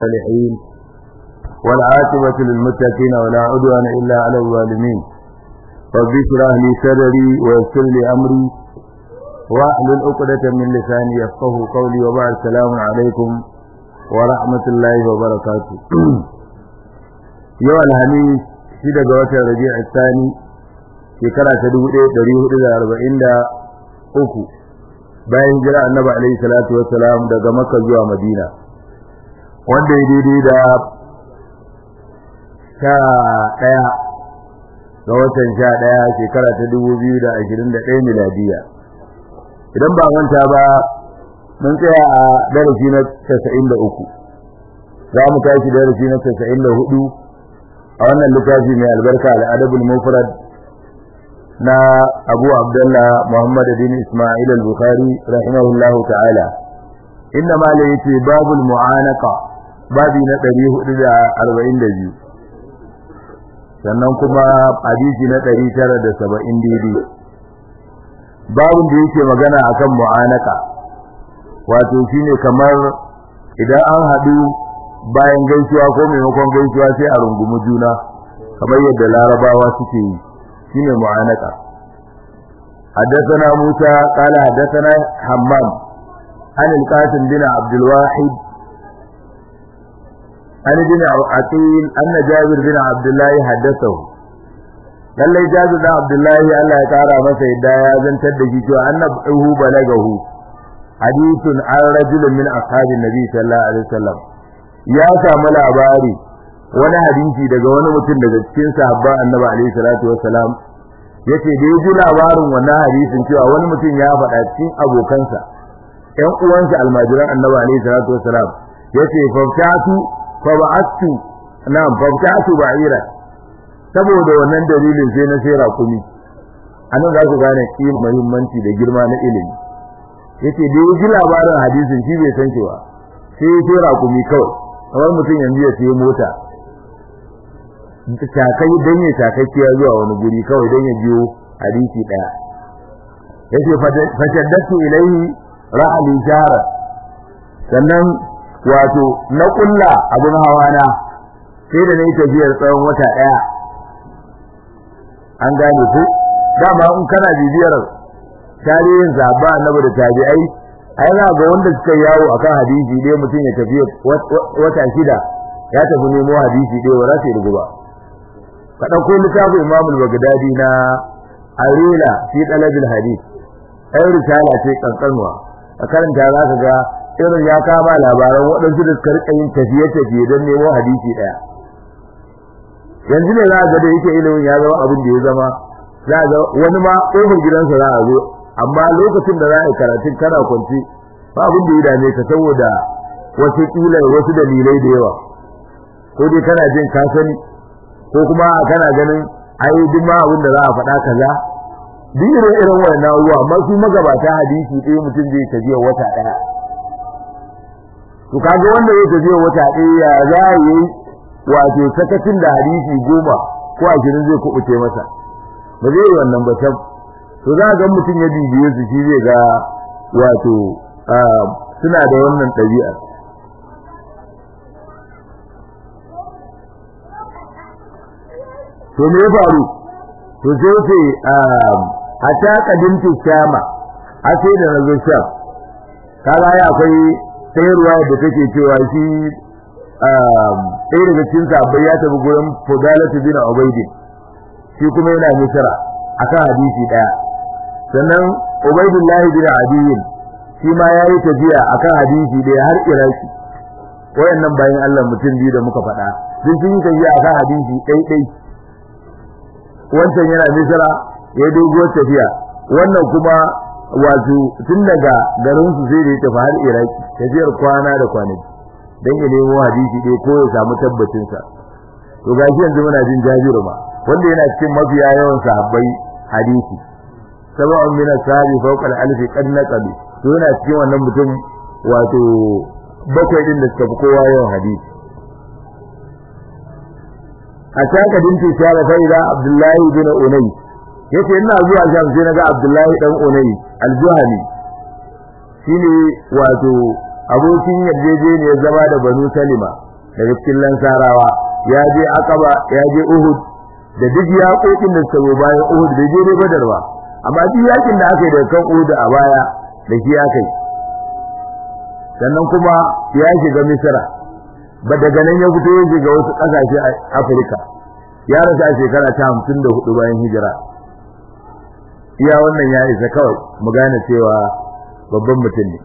الصالحين والعاقبة للمتقين ولا عدوان إلا على الظالمين رب اشرح لي صدري ويسر لي أمري واحلل عقدة من لساني يفقه قولي وبعد السلام عليكم ورحمة الله وبركاته يوم الخميس شدة جوات الربيع الثاني shekara ta dubu ɗaya ɗari hudu da arba'in da uku bayan jira annabi alaihi salatu wassalam daga makka zuwa madina wanda ya daidai da sha ɗaya ga watan sha ɗaya shekara ta dubu biyu da ashirin da ɗaya miladiya idan ba manta ba mun tsaya a darasi na casa'in da uku za mu tashi darasi na casa'in da hudu a wannan littafi mai albarka al'adabul mufrad na abu abdullah muhammad bin ismail al-bukhari rahimahullahu ta'ala inna ma la yace babul mu'anaka babi na 442 sannan kuma hadisi na 970 daidai babun da yake magana akan mu'anaka wato shine kamar idan an hadu bayan gaisuwa ko maimakon gaisuwa sai a rungumi juna kamar yadda larabawa suke yi shine mu'anaka حدثنا موسى قال حدثنا حمام عن القاسم بن عبد الواحد عن ابن عقيل أن جابر بن عبد الله حدثه lallai jazu da abdullahi Allah ya kara masa yadda ya zantar da shi cewa annabahu balagahu hadithun an rajulun min ashabin nabi sallallahu alaihi wasallam ya samu labari wani hadisi daga wani mutum daga cikin sahabban annabi alaihi salatu wassalam yace da ji labarin wannan hadisin cewa wani mutum ya faɗa cikin abokansa ƴan uwansa almajiran annabi alaihi salatu wassalam yace fafatu fa ba'attu na'am fafatu ba'ira saboda wannan dalilin sai na sai rakumi anan za ku gane ki muhimmanci da girma na ilimi yace da ji labarin hadisin shi bai san cewa sai sai rakumi kawai kamar mutum yanzu ya sai mota takai dan ya takakkiya zuwa wani guri kawai dan ya biyo hadisi daya yace fashaddatu ilayhi ra'ali shahara sannan wato na kulla abun hawana sai da nayi tafiyar tsawon wata daya an gane ku dama in kana bibiyar tarihin sahaba annabi da tabi'ai ai za ga wanda suka yawo akan hadisi dai mutum ya tafi wata shida ya tafi nemo hadisi dai wa rasa rugu ba ka dauko littafin Imam al-Baghdadi na Arila fi talab al-hadith ai risala ce kankanwa a karanta za ka ga irin ya kama labaran waɗansu da suka rika yin tafiye-tafiye don nemo hadisi ɗaya yanzu ne za a ga da yake ilimin ya zama abin da ya zama za a ga wani ma ƙofar gidansa za a zo amma lokacin da za a yi karatun kana kwanci ba abin da ya dame ka saboda wasu kila wasu dalilai da yawa ko dai kana jin ka sani ko kuma kana ganin ai duk ma abin da za a faɗa kaza duk irin irin wannan abubuwa amma su magabata hadisi ɗaya mutum zai tafiya wata ɗaya to kaga wanda zai tafiya wata ɗaya ya za a yi wato sakacin da hadisi goma ko ashirin zai kuɓuce masa ba zai yi wannan ba tab to za ga mutum ya bibiye su shi zai ga wato suna da wannan ɗabi'ar to me ya faru to sai ce a ta kadinta shama a sai da nazo sham kaga ya akwai sayarwa da take cewa shi ɗaya daga cikin sabbai ya tafi gurin Fudalatu bin Ubaydin shi kuma yana Misra akan hadisi daya sannan Ubaydullah bin Adiyin shi ma yayi tafiya akan hadisi daya har Iraki wayannan bayan Allah mutum biyu da muka faɗa sun yi tafiya akan hadisi ɗai ɗai wancan yana Misra ya doguwar tafiya wannan kuma wato tun daga garin su sai da ya tafi har Iraki tafiyar kwana da kwanaki dan ya nemo hadisi dai ko ya samu tabbacin sa to gashi yanzu muna jin jabiru ma wanda yana cikin mafiya yawan sahabbai hadisi sab'un min ashabi fawqa al-alf qad naqabi to yana cikin wannan mutum wato bakwai din da suka fi kowa yawan hadisi a shaka dinki shara fa ila abdullahi bin unay yace ina zuwa sham sai naga abdullahi dan unay al-juhani shine wato abokin yarjejeniyar zama da banu salima daga cikin lansarawa ya je akaba ya je uhud da duk yaƙoƙin da suka bayan uhud da je ne badar ba amma duk yakin da aka yi daga kan uhud a baya da shi aka yi sannan kuma ya shiga misira ba daga nan ya fito ya shiga wasu ƙasashe a afirka ya rasa a shekara ta hamsin da hudu bayan hijira iya wannan ya isa kawai mu gane cewa babban mutum ne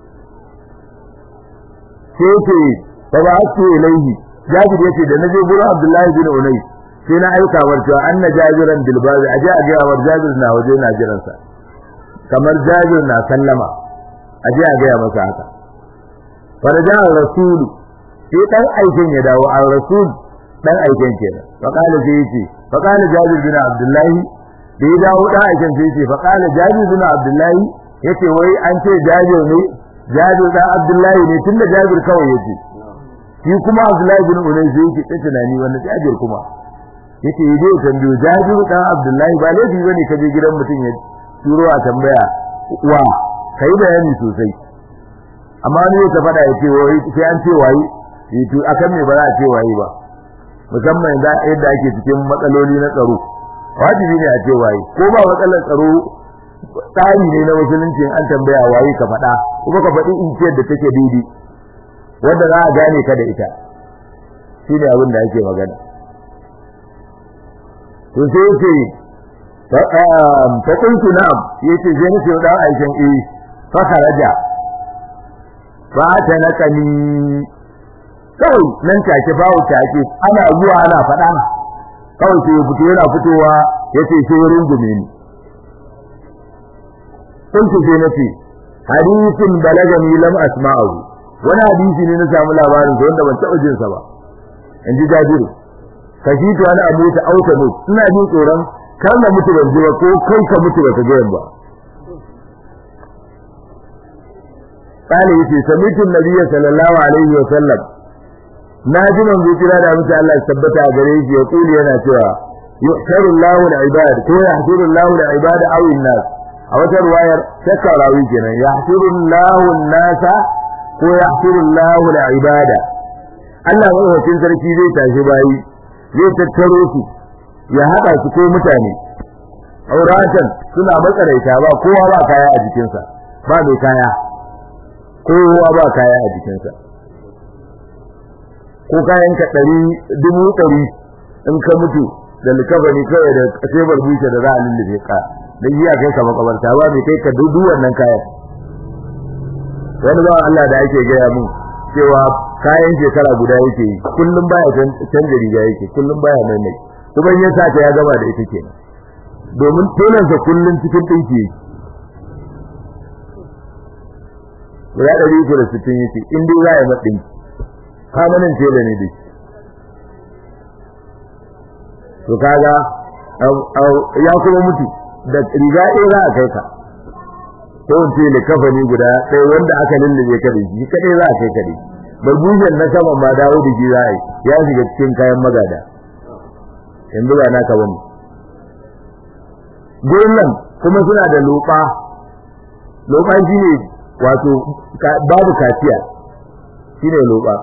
sai ce fa ba su ilaihi jabir yace da naje gurin abdullahi bin unay sai na aika war cewa anna jabiran bil bazi aje a ga war jabir na waje na jiran sa kamar jabir na sallama aje a ga masa haka faraja rasulu sai dan aikin ya dawo al rasul dan aikin kenan fa qala sai yace fa qala jabir bin abdullahi da ya dawo dan aikin sai yace fa qala jabir bin abdullahi yace wai an ce jabir ne jabir dan abdullahi ne tunda jabir kawai yace shi kuma abdullahi bin unay sai yake ta tunani wannan jabir kuma yace yi dai tambayo jabir dan abdullahi ba laifi bane ka je gidan mutum ya turo a tambaya wa kai bayani sosai amma ne ta fada yace wai sai an ce wayi to akan me ba za a ce wayi ba musamman da yadda ake cikin matsaloli na tsaro wajibi ne a ce wayi ko ba matsalar tsaro tsari ne na musulunci an tambaya waye ka faɗa kuma ka faɗi inciyar da take daidai wanda za a gane ka da ita shi ne abin da ake magana to sai yake fa kuntu na'am yace je nake dan aikin eh fa kharaja fa ta nakani kawai nan take bawo take ana zuwa ana faɗa kawai sai ya fito yana fitowa yace sai rungume ni kuntu sai nace hadisin balagani lam asma'u wani hadisi ne na samu labarin sa wanda ban taɓa jin sa ba in ji jabiru kashitu wani abu ta auta mu ina jin tsoron kar na mutu ban ji ba ko kai ka mutu ba ka ga ba kana yace samitu nabiyyi sallallahu alaihi wa sallam na ji manzo kira da mutum Allah ya tabbata a gare shi ya kuli yana cewa yuhsaru Allahu al-ibad ko yahsuru Allahu al-ibad aw an-nas a wata ruwayar shakka rawi kenan yahsuru Allahu an-nasa ko yahsuru Allahu al-ibada Allah madaukakin sarki zai tashi bayi zai tattaro su ya haɗa su ko mutane auratan suna matsaraita ba kowa ba kaya a jikinsa ba mai kaya kowa ba kaya a jikinsa ko kayan ka ɗari dubu ɗari in ka mutu da likabari kawai da tebar bushe da za a lullube ka dan yi a kai ka makabarta ba mai kai ka dudu wannan kayan wani ba Allah da ake gaya mun cewa kayan shekara guda yake yi kullum baya canja riga yake kullum baya mai mai kuma ya sa ya gama da ita kenan domin tonansa kullum cikin ɗinki yake guda ɗari uku da sittin yake in dai za a yi maɗinki kamanin tela ne dai to kaga ya kuma mutu da riga ɗaya za a kai ka ko in ce likafani guda ɗaya wanda aka lullube ka da shi kaɗai za a kai ka da shi barbujen na saman ma dawo da shi za a yi ya shiga cikin kayan magada yanzu ba naka bane gurin nan kuma suna da loɓa loɓa shi ne wato babu kaciya shi ne loɓa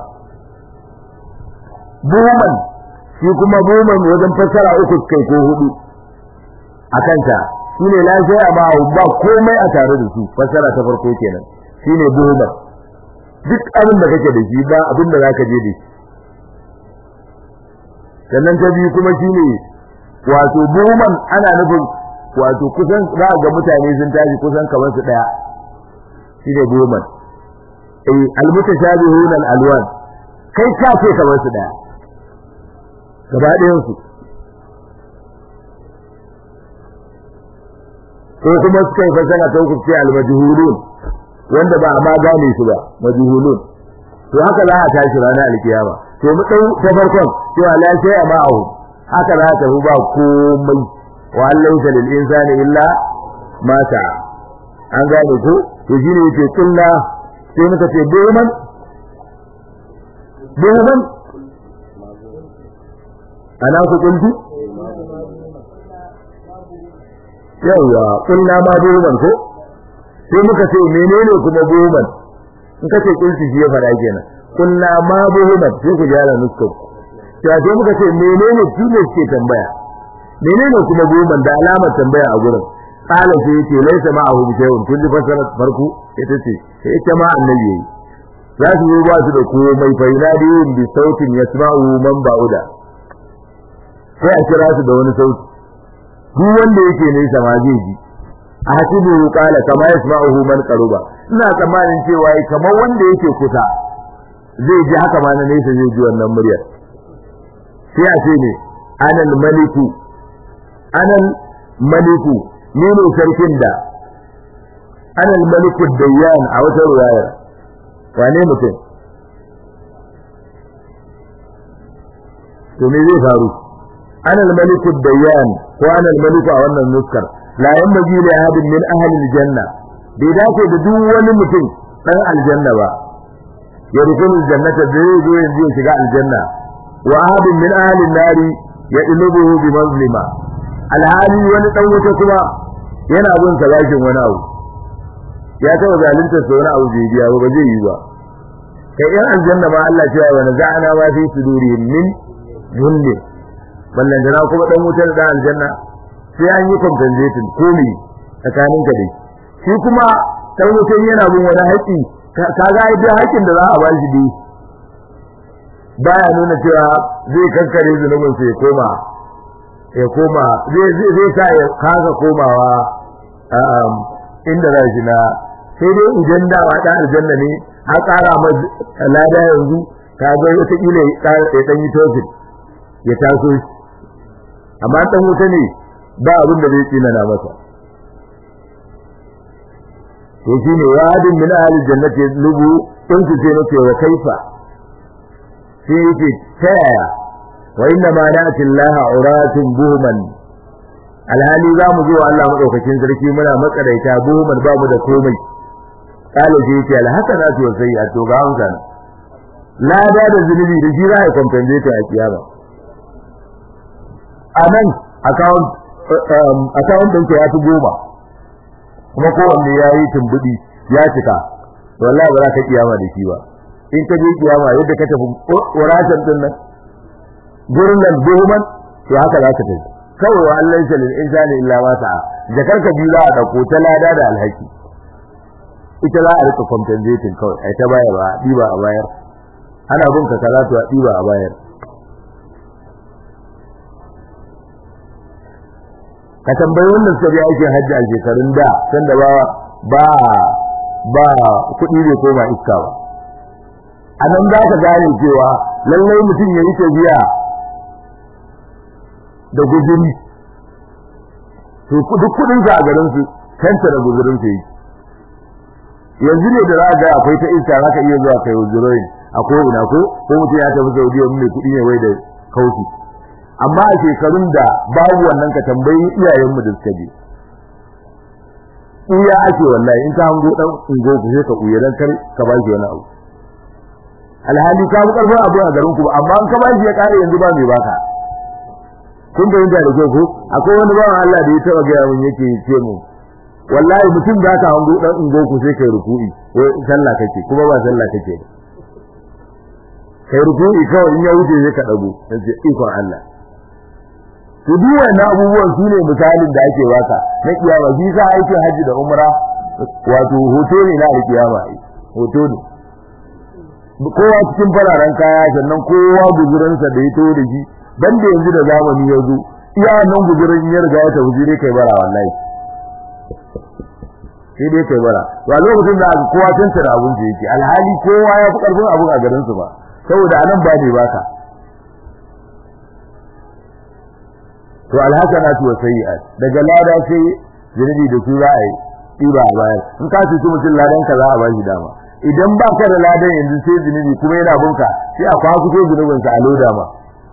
buman shi kuma buman wajen fassara uku kai ko hudu a kanta shi ne lafiya ba ba komai a tare da su fassara ta farko kenan shi ne buman duk abin da kake da shi ba abin da zaka je da shi sannan ta biyu kuma shi ne wato buman ana nufin wato kusan za ga mutane sun tashi kusan kamar su daya shi ne buman eh almutashabihun alwan kai ka ce kamar su daya gaba ɗayan su ko kuma suka yi fasara ta hukunci almajhulun wanda ba a ma gane su ba majhulun to haka za a tashi ranar alkiyama to mu dau ta farkon cewa la shay'a ma'ahu haka za ta ba komai wa laysa lil insani illa ma sa'a an gane ko to shine yake kulla sai muka ce doman doman ana ku kuntu yawa kulla ma doman ko sai muka ce menene kuma doman in kace kulti shi ya fara kenan kunna ma buhumat sai ku jara nuskar to sai muka ce menene tune ke tambaya menene kuma buhuman da alamar tambaya a gurin qala sai yace laysa ma'ahu shay'un kun ji fasara farko ita ce sai ita ma annabi yayi za su yi ba su da komai fa yunadihim bi sautin yasma'u man ba'uda sai a kira su da wani sauti duk wanda yake nesa ma zai ji a hasibu qala kama yasma'uhu man qaruba ina tsammanin cewa kamar wanda yake kusa zai ji haka ma na nesa zai ji wannan muryar sai a ce ne anal maliku anal maliku ni ne sarkin da anal maliku dayyan a wata ruwayar wane mutum to me zai faru anal maliku dayyan ko anal maliku a wannan nuskar la yanbaghi li ahadin min ahli aljanna bai dace da duk wani mutum dan aljanna ba ya rukun aljannata da zai zo yanzu ya shiga aljanna wa ahadin min ahli nari ya ilubuhu bi mazlima alhali wani dan wuta kuma yana bin salakin wani abu ya taba zalunta sa wani abu bai biya ba ba zai yi ba kai yan aljanna ma Allah ya wa naza'ana ma fi sudurihim min junni ballan jana kuma dan wutar da aljanna sai an yi compensation komai tsakanin ka dai shi kuma dan wutar yana bin wani haƙi kaga ai da haƙin da za a ba shi dai baya nuna cewa zai kankare zunubin sai koma ya koma zai zai sa ya kaga komawa inda za shi na sai dai idan da wa dan aljanna ne a ƙara ma lada yanzu ka ga wata kila ya dan yi tofin ya taso shi amma dan wuta ne ba abin da zai tsina na masa to shine wadin min ahli jannati lubu in su ce nake wa kaifa sai yake ta yaya wa inna ma na'ti Allah uratun buhman alhali za mu zo Allah madaukakin sarki muna makaraita buhman babu da komai kale sai yake alhasanatu wa sayyi'atu ga hanka lada da zunubi da shi za a compensate a kiyama a nan account account ɗinka ya fi goma kuma kowanne ya yi tumbudi ya cika wallahi ba za ka kiyama da shi ba in ka je kiyama yadda ka tafi wuratan din nan gurin nan goman to haka za ka tafi kawai wa Allah ya lil insani illa ma sa'a jakar ka biyu za a dauko ta lada da alhaki ita za a rika compensating kawai ai ta bayar ba diba a bayar ana bin ka kaza to a diba a bayar ka tambayi wannan suka je aikin hajji a shekarun da sanda ba ba ba kuɗi bai koma iska ba a nan za ka gane cewa lallai mutum ya yi tafiya da guzuri to duk kuɗin sa a garin su kanta da guzurin sa yi yanzu ne da za ga akwai ta iska za ka iya zuwa kai guzurin a ko ina ko ko mutum ya tafi Saudiya mai kuɗi ne wai da kauci amma a shekarun da babu wannan ka tambayi iyayenmu da suka je uya ake wallahi in ka hango dan ungo ku sai ka uya dan kar ka ba shi wani abu alhali ka bu karfin abu a garin ku amma in ka ba shi ya kare yanzu ba mai baka kun da yanda da ko akwai wani bawan Allah da ya taba ga mun yake ce mu wallahi mutum za ka hango dan ungo ku sai kai ruku'i wai sallah kake kuma ba sallah kake kai ruku'i kawai in ya wuce sai ka dago sai ikon Allah to duk wannan abubuwan su ne misalin da ake baka na kiyama bi sa aikin haji da umra wato hoto ne na kiyama hoto ne kowa cikin fararen kaya sannan kowa guzurinsa da ya to da shi dan da yanzu da zamani ya zo iya nan guzurin ya riga ya tafi dai kai bara wallahi sai dai kai bara wa lokacin da aka kowa tantara abun da yake alhali kowa ya fi karfin abun a garin su ba saboda anan ba ne baka to alhasanatu wa sayyi'at daga lada sai zunubi da su za a yi ɗiba a bayar in ka ci mutum ladan ka za a bashi dama idan ba ka da ladan yanzu sai zunubi kuma yana bunka sai a kwaku ko zunubin sa a loda ma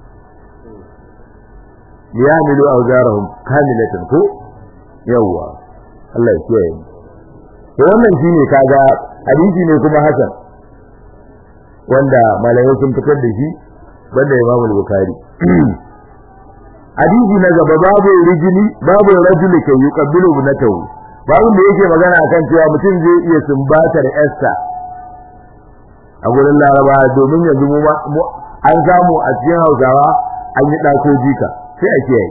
liyamilu awzarahum kamilatan ko yawwa Allah ya kiyaye mu to wannan shine kaga hadisi ne kuma hasan wanda malamai sun fitar da shi banda Imam Bukhari hadisi na gaba babu rijini babu rajuli kai yuqabbilu ibnatahu babu da yake magana akan cewa mutum zai iya sumbatar Esther a gurin laraba domin yanzu mu an samu a cikin hausawa an yi ɗako jika sai a kiyaye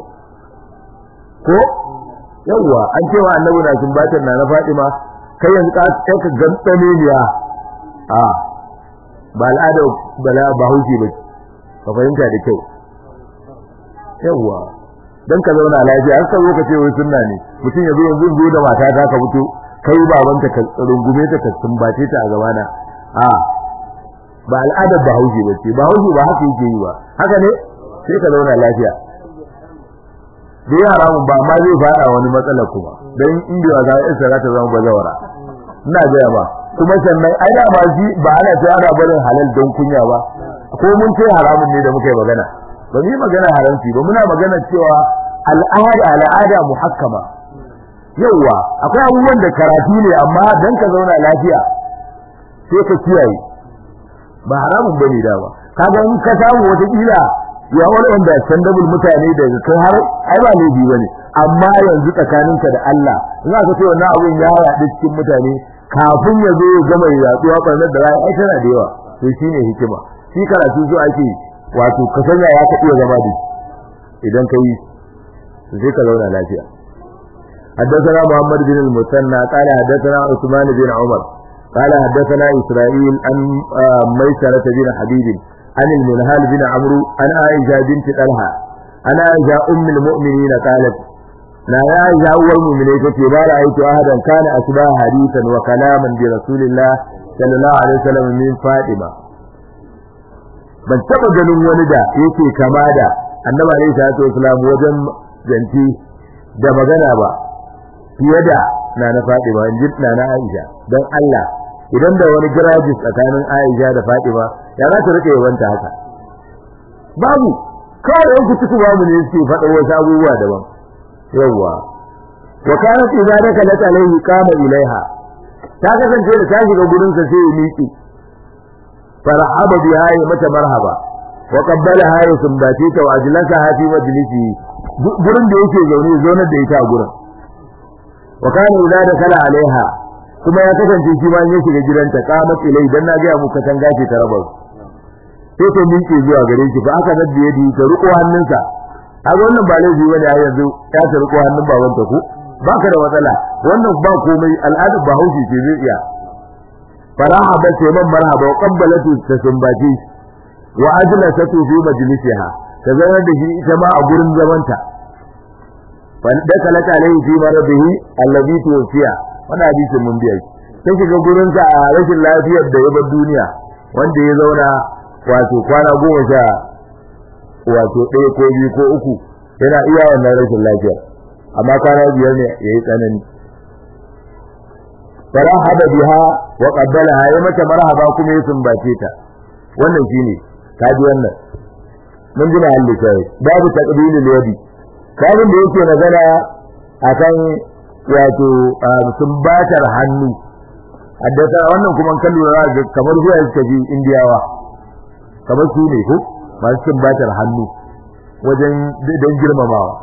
ko yawwa an cewa annabi na sumbatar na na Fatima kai yanzu ka kai ka gantane ne a a ba al'ada bala ba hauki ba ka fahimta da kyau yawwa dan ka zauna lafiya an sabo ka ce wai sunna ne mutum ya zo yanzu zo da mata ta ka fito kai babanta ka rungume ta ka sumbace ta a gabana a ba al'adar ba hauki ba ce ba hauki ba haka yake yi ba haka ne sai ka zauna lafiya da yara mun ba ma zai fada wani matsala kuma dan inda za a isa za ta zama bazawara ina gaya ba kuma sannan ai da ba ji ba ana ta ana barin halal don kunya ba ko mun ce haramun ne da muka yi magana ba mu yi magana haramci ba muna magana cewa al'ada al'ada muhakkama yauwa akwai abubuwan da karatu ne amma dan ka zauna lafiya sai ka kiyaye ba haramun bane da ba kaga in ka samu wata kila ya wani wanda sandabul mutane da kai har ai ba laifi bane amma yanzu tsakaninka da Allah ina ka ce wannan abun ya yaɗu cikin mutane kafin ya zo ya gama yaduwa barnar da rai ai tana da yawa to shine hikima shi karatu zo ake wato ka sanya ya ka iya zama da idan kai sai ka zauna lafiya حدثنا محمد بن المثنى قال حدثنا عثمان بن عمر قال حدثنا إسرائيل عن ميسرة بن حبيب عن المنهال بن عمرو عن عائشة بنت طلحة عن عائشة أم المؤمنين قالت لا يا عائشة أول المؤمنين ما رأيت أحدا كان أشبه حديثا وكلاما برسول الله صلى الله عليه وسلم من فاطمة ban taba ganin wani da yake kama da annabi alaihi salatu wasalam wajen zanti da magana ba fiye da na na Fatima inji na na Aisha dan Allah idan da wani girajis tsakanin Aisha da Fatima ya za ta rike yawanta haka babu kawai yan kuci babu ne suke faɗa wasu abubuwa daban yawwa wa kanat idza dakalat alayhi qama ilaiha ta kasance da ta shiga gurin sa sai ya miƙe farhaba biha ya mata marhaba wa qabbalaha ya sumbati ta wa ajlasaha fi majlisi gurin da yake zaune zaunar da ita a gurin wa kana idza dakala alaiha kuma ya kasance shi ma ya shiga gidanta qamat ilai dan na ga mu katan gashi ta raba sai ta miƙe zuwa gare shi fa aka nadda yadi ta riko hannunsa a wannan ba laifi bane a yanzu ya ta riko hannun babanta ku baka da matsala wannan ba komai al'ada ba haushi ce zai iya faraha ba ce man marhaba wa qabbalatu ta sumbaci wa ajlasatu fi majlisiha ta zama da shi ita ma a gurin zamanta wanda kalaka alaihi fi maradihi alladhi tuwfiya wannan hadisin mun biya shi sai shiga gurin sa a rashin lafiyar da ya bar duniya wanda ya zauna wato kwana goma sha wato ɗaya ko biyu ko uku yana iya wannan rashin lafiyar amma kwana biyar ne yayi tsanani farahaba biha wa qabbalaha ya mata marhaba kuma ya sumbace ta wannan shine kaji wannan mun ji mahalli kai babu taqbilul yadi kafin da yake magana akan wato sumbatar hannu haddasa wannan kuma kan lura da kamar zuwa suka ji indiyawa kamar su ne ko masu sumbatar hannu wajen don girmamawa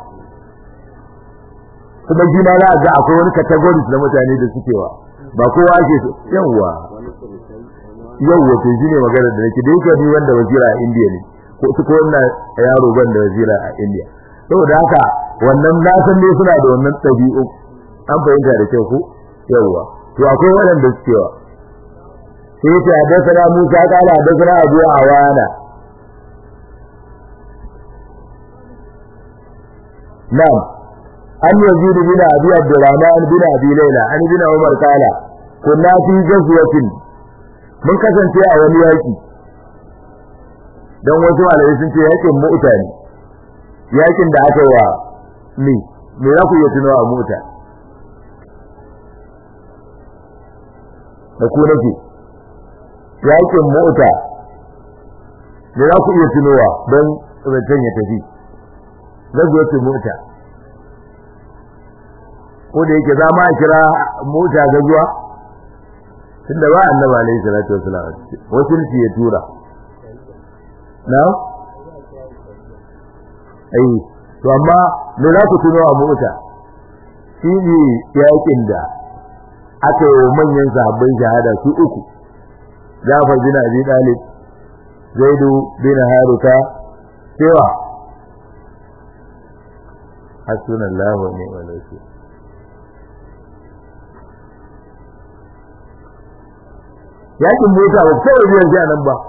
kuma shi ma za a ga akwai wani categories na mutane da suke wa ba kowa ake so yawwa yawwa to shine magana da nake da yake ni wanda wazira a India ne ko su ko wannan yaro ban da wazira a India saboda haka wannan na san ne suna da wannan tabi'u an fahimta da kyau ko yawwa to akwai waɗanda suke wa sai ta hadasa Musa kala hadasa Abu Awana na'am an yazid bin abi abdurrahman bin abi layla an bin umar kala kunna fi ghazwatin mun kasance a wani yaki dan wasu malamai sun ce yakin mu'ta ne yakin da aka wa ni me za ku iya tunawa a mu'ta da ku nake yakin mu'ta me za ku iya tunowa don zancen ya tafi ghazwatin mu'ta ko da yake za ma kira mota gazuwa tunda ba annabi alaihi salatu wasallam wasu ya tura na ai to amma me za ku tuno a mota shi ne yakin da aka yi manyan sahabbai shahada su uku Jafar bin Abi Talib Zaidu bin Haruka cewa hasbunallahu wa ni'mal wakeel yakin mota ba kawai biyan shi nan ba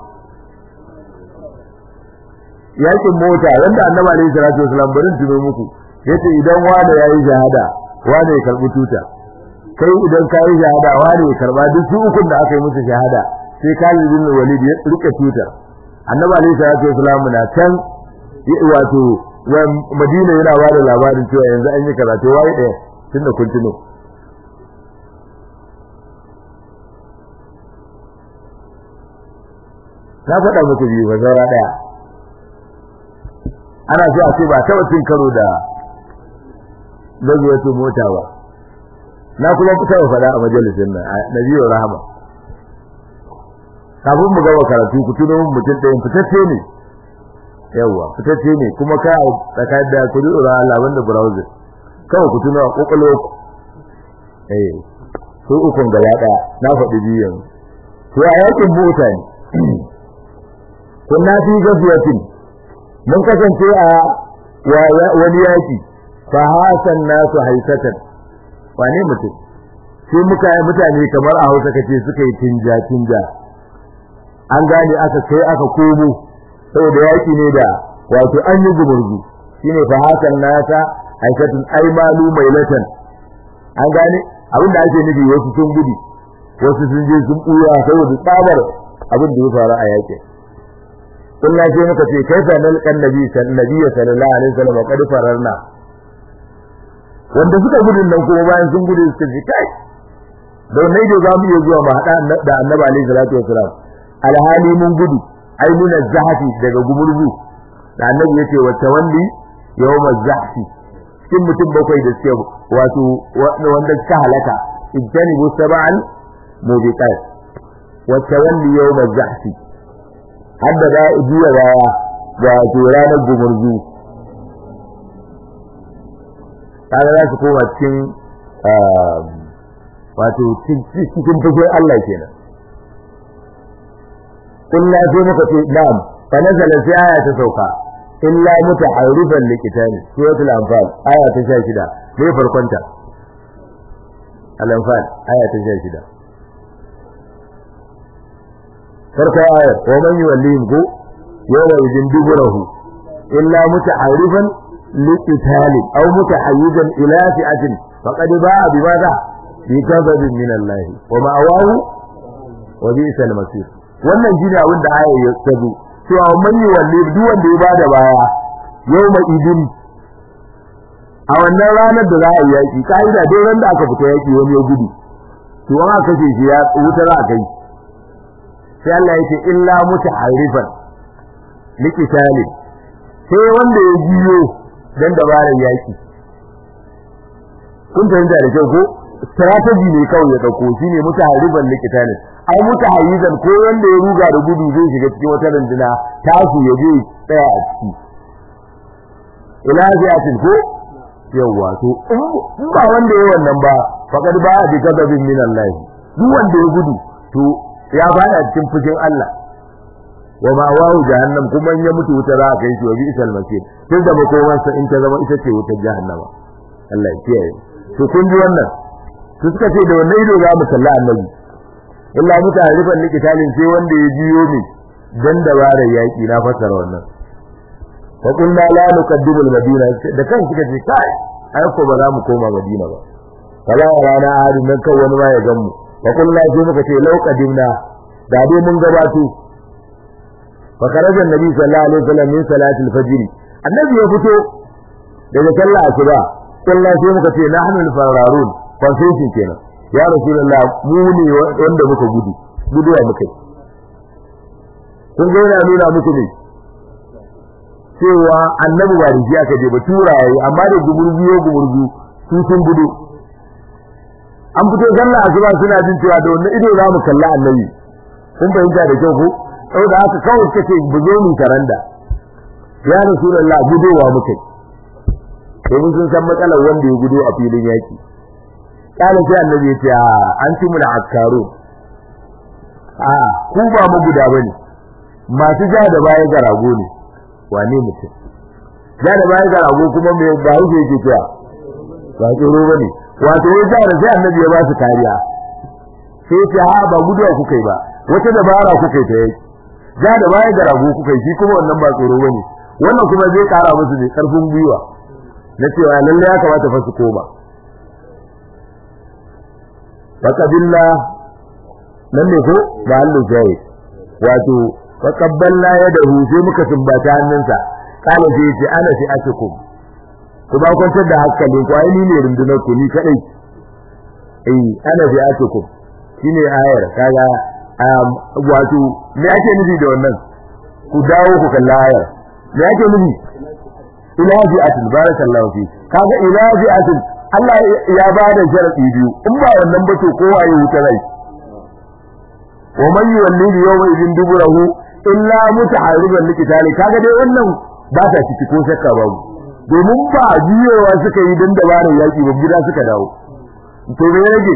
yakin mota wanda annabi alaihi salatu wasallam barin tuno muku yace idan wanda yayi shahada wanda ya karbi tuta kai idan ka yi shahada wanda ya karba duk su ukun da aka yi musu shahada sai Khalid bin Walid ya rike tutar annabi alaihi salatu wasallam na can wato Madina yana ba da labarin cewa yanzu an yi karatu wai ɗaya tunda kun tuno na faɗa muku biyu ba zaura ɗaya ana so a ce ba taɓa cin karo da gazuwatu mota ba na kuma taɓa faɗa a majalisin nan a nabiyar rahama kafin mu gaba karatu ku tuno mun mutum ɗayan fitacce ne yawwa fitacce ne kuma ka tsakanin da ku dora Allah wanda browser kawai ku tuno a kokolo ku eh su ukun gaba ɗaya na faɗi biyu yanzu to a yakin mota ne kunna fi gafiyatin mun kasance a wani yaki fa hasan nasu haisatan wane mutum sai muka yi mutane kamar a Hausa kace suka yi tinja tinja an gane aka kai aka komo saboda yaki ne da wato an yi gumurzu shine fa hasan nasa haisatan ai malu mailatan an gane abin da ake nufi wasu sun gudu wasu sun je sun buya saboda tsabar abin da ya faru a yakin kullum sai muka ce kai fa nal kan nabi sallallahu alaihi wasallam qad fararna wanda suka gudun nan kuma bayan sun gudu suka ce kai don ne da zamu iya zuwa mu hada da annabi alaihi salatu wasallam alhali mun gudu ai mun zahati daga gumurzu da annabi yace wa tawalli yawm zahfi cikin mutum bakwai da suke wato wanda suka halaka ijtanibu sab'an mubiqat wa tawalli yawm zahfi hadda za a juya baya ga ranar gumurzu kaga za su koma cikin wato cikin fushin Allah kenan kulla sai muka ce na'am fa nazala sai aya ta sauka illa mutaharrifan liqitani suratul anfal aya ta 16 ne farkon ta al-anfal aya ta 16 farko ayar wa man yuwallihim ku yawma idin duburahu illa mutaharrifan liqitalin aw mutahayyizan ila fi'atin faqad ba'a bimadha bi kadhabin min Allah wa ma'awahu wa bi'sal masir wannan shine abin da ayar ya tazo cewa man yuwallihim duk wanda ya bada baya yawma idin a wannan ranar da za a yi yaki ka'ida dai ran da aka fita yaki wani ya gudu to an aka ce shi ya wuta za a kai sai Allah ya ce illa mutaharrifan likitalin sai wanda ya jiyo dan dabarar yaki kun fahimta da kyau ko strategy ne kawai ya dauko shine mutaharrifan likitalin ai mutahayyizan ko wanda ya ruga da gudu zai shiga cikin wata runduna tasu ya je tsaya a ciki ila ziyatin ko yawa to in ba wanda ya wannan ba faqad ba bi kadabin min Allah duk wanda ya gudu to ya bada cikin fushin Allah wa ma wahu jahannam kuma in ya mutu wuta za a kai shi wa bi isal masir tun da makoman sa in ta zama ita ce wutar jahannama Allah ya kiyaye to kun ji wannan to suka ce da wannan ido za mu kalla annabi illa mutarifan likitalin sai wanda ya jiyo ne dan dabarar yaki na fasara wannan fa kunna la nuqaddimu al-madina da kan suka ce kai ai ko ba za mu koma madina ba kala rana hadin nan kan wani ma ya gan mu fa kunna sai muka ce lau qadimna da dai mun gabato fa kharaja annabi sallallahu alaihi wasallam min salati al-fajr annabi ya fito daga sallah asuba kullu sai muka ce nahnu al-fararun consensus kenan ya rasulullah mu ne wanda muka gudu guduwa muka kun ga yana nuna muku ne cewa annabi ba rijiya aka je ba turaye amma da gumurzu yo gumurzu su sun gudu an fito sallah asuba suna jin cewa da wannan ido za mu kalla annabi kun fahimta da kyau ko saboda haka kawai kace buzo mu karanda ya rasulullah gudowa muke domin sun san matsalar wanda ya gudu a filin yaki kana sai annabi ya ce an ci mu da askaru a ku ba mu guda bane masu ja da baya ga rago ne wane mutum ja da baya ga rago kuma me ba yake yake cewa ba tsoro bane wato ya ja da sai annabi ya ba su kariya sai ya ce ha ba guduwa kuka yi ba wata dabara kuka yi ta yi ja da baya ga rago kuka yi shi kuma wannan ba tsoro bane wannan kuma zai kara musu ne karfin gwiwa na cewa lalle ya kamata fa su koma faqadilla nan ne ko ba hallu sai wato faqabballa yadahu sai muka tumbata hannunsa kala sai ce ana fi atukum ku ba kwantar da hankali ku ai ni ne rundunar ku ni kadai eh ana fi atukum shine ayar kaga wato me ake nufi da wannan ku dawo ku kalla ayar me ake nufi ila fi'atin barakallahu fi kaga ila fi'atin Allah ya ba da sharadi biyu in ba wannan ba to kowa ya wuta rai wa man yuwalli yawma idin duburahu illa mutaharriban likitali kaga dai wannan ba ta ciki ko shakka babu domin ba jiyowa suka yi dan dabarar yaki ba gida suka dawo to me rage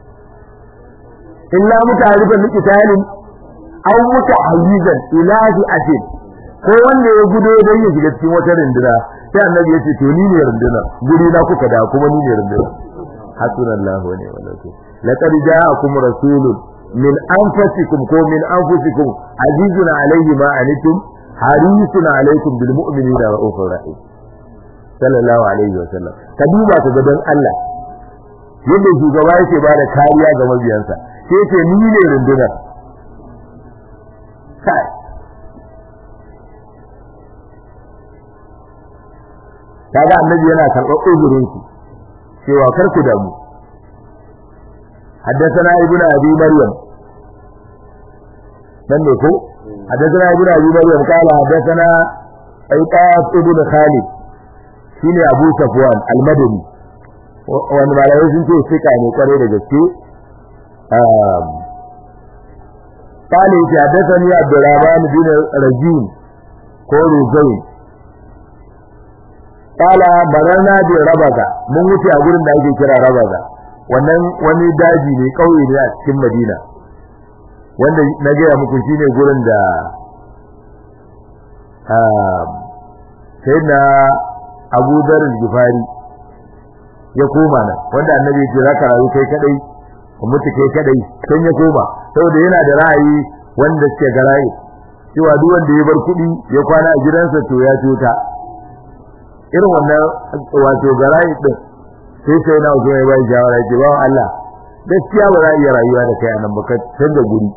illa mutaharriban likitalin aw mutahayyizan ila fi'atin ko wanda ya gudo dan ya shiga cikin wata rinduna sai annabi ya ce to ni ne rinduna guri na kuka da kuma ni ne rinduna hasbunallahu wa ni'mal wakeel laqad ja'akum rasulun min anfusikum ko min anfusikum azizun alayhi ma anitum harisun alaykum bil mu'minina ra'ufur rahim sallallahu alaihi wa sallam ka duba ka ga dan Allah yadda shugaba yake ba da kariya ga mabiyansa sai ce ni ne rundunar kai kaga annabi yana karɓar uzurin su cewa kar ku damu حدثنا ابن ابي مريم من نكو حدثنا ابن ابي مريم قال حدثنا ايقاف ابن خالد shine Abu Safwan al-Madani wani malai sun ce fika ne kware da gaske قال حدثني عبد الرحمن بن رجين ko Ruzayn kala barana bi rabaga mun wuce a gurin da ake kira rabaga wannan wani daji ne kauye ne a cikin Madina wanda na gaya muku shine gurin da sai na Abu Dar Gifari ya koma nan wanda annabi ya ce zaka rayu kai kadai ka mutu kai kadai sai ya koma saboda yana da ra'ayi wanda suke ga ra'ayi cewa duk wanda ya bar kuɗi ya kwana a gidansa to ya cuta irin wannan wato garayi din sai sai na zo ya bai shawara ce ba Allah gaskiya ba za a iya rayuwa da kai anan ba ka canza guri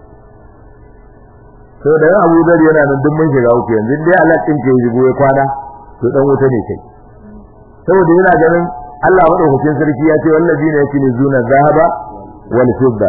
to da Abu Dhar yana nan duk mun shiga uku yanzu dai Allah din ke yi ya kwana to dan wuta ne kai saboda yana ganin Allah madaukakin sarki ya ce wallazina yakunizuna zahaba wal fidda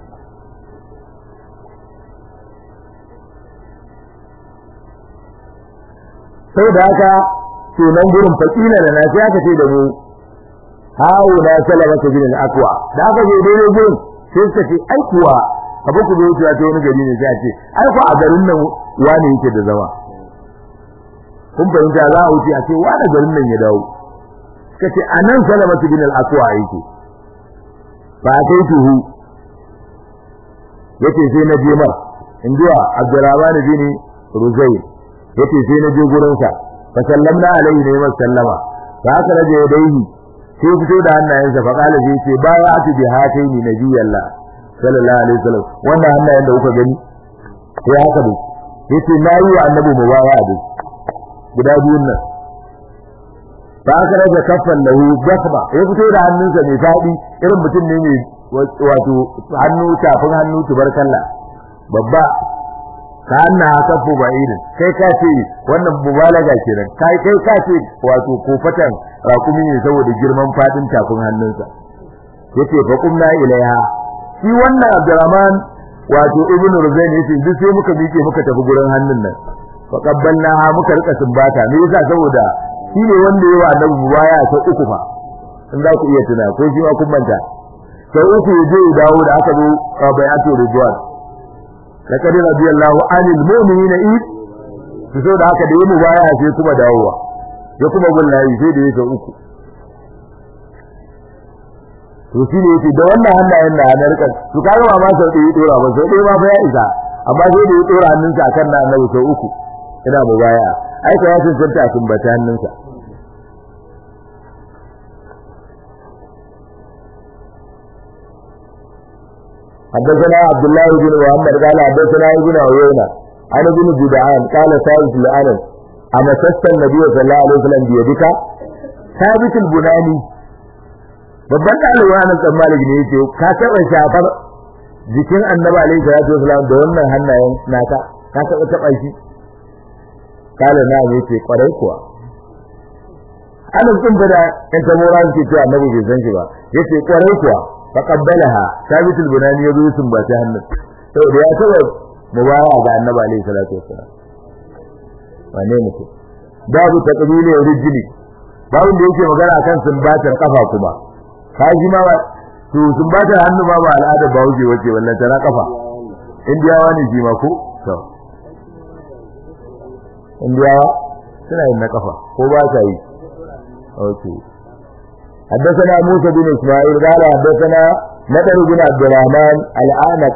saboda haka to nan gurin fakila da na sai aka ce da mu hawo na salama ta bin al-aqwa da aka je dai gurin sai suka ce ai kuwa abu ku zo ta wani gari ne sai a ce ai ko a garin nan wani yake da zama kun fahimta za a wuce a ce wani garin nan ya dawo suka ce anan salama ta bin al-aqwa yake ba kai tuhu yace sai na je mar induwa Abdurrahman bin Ruzayl yace sai na je gurin sa fa sallamna alaihi ne wa sallama fa aka raje yadaihi sai fito da hannayensa fa kala sai ce ba ya ati bi hataini nabiyallah sallallahu alaihi wasallam wannan hannayen da kuka gani sai haka dai yace na yi wa annabi mubaya da guda biyun nan fa aka raje kaffan lahu basma ya fito da hannunsa mai fadi irin mutum ne mai wato hannu tafin hannu tubarkalla babba ka anna kafu ba'idin kai ka ce wannan mubalaga kenan kai kai ka ce wato kofatan rakumi ne saboda girman fadin tafin hannunsa yace fa kumna ilaiha shi wannan Abdurrahman wato Ibn Ruzayn yace duk sai muka miƙe muka tafi gurin hannun nan fa qabbalnaha muka rika sumbata me yasa saboda shi ne wanda yawa annabi mubaya ta uku fa in za ku iya tuna ko shi ma kun manta sai uku ya je dawo da aka zo bai'atu ridwan laqad radiyallahu anil mu'minina id so da haka da yi mubaya sai kuma dawowa ya kuma gullahi sai da yake uku to shi ne yake da wannan hannayen da na rika to kaga ba ma sau ɗaya dora ba sau ɗaya ma fa ya isa amma sai da ya dora hannunsa akan na annabi sau uku ina mu baya ai ka ya cancanta a tumbata hannunsa حدثنا عبد الله بن محمد قال حدثنا ابن عيينة عن ابن جدعان قال ثابت الأنس أما سست النبي صلى الله عليه وسلم بيدك ثابت البناني babban ɗalibi na san malik ne yake ka taɓa shafar jikin annabi alaihi salatu wasalam da wannan hannayen naka ka taɓa taɓa shi kala na yace kwarai kuwa anan sun fada in ta mora suke cewa annabi bai san shi ba yace kwarai kuwa fa qabbalaha sabitul bunani ya zo sun ba ta hannun saboda ya taɓa mubaya ga annabi alaihi salatu wasalam wane mutum babu taqbili rijli babu da yake magana akan sumbatar kafa kuma kaji ma ba to sumbatar hannu ma ba al'ada ba wuce wace wallan tana kafa indiyawa ne shi ma ko to indiyawa suna yin na kafa ko ba sa yi okay حدثنا موسى بن اسماعيل قال حدثنا نذر بن عبد الرحمن العنق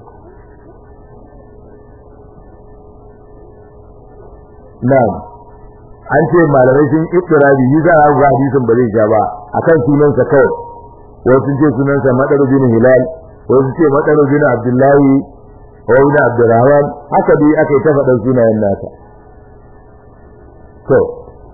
na'am an ce malamai sun ittirabi yi za a ga hadisin ba zai sha ba akan sunansa kawai wasu ce sunansa madaru bin hilal wasu ce madaru bin abdullahi wa bin abdurrahman haka dai aka yi ta faɗan sunayen nasa to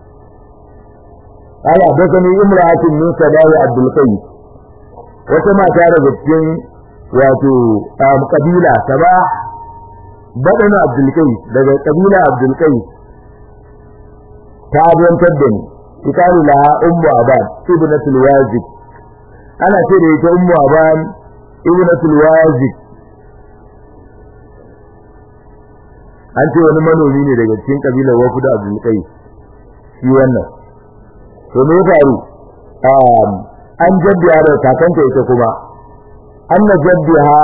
قال حدثني امرأة من سبايا عبد القيس وكما كان cikin wato kabila sabah badana Abdul Qais daga kabila Abdul Qais ta abiyantar da ni ikalu laha ummu aban ibnatul wazib ana ce da ita ummu aban ibnatul wazib an ce wani manomi ne daga cikin kabilar wafu da abdul qais shi wannan to me faru um an jaddiya da kakanta ita kuma anna jaddaha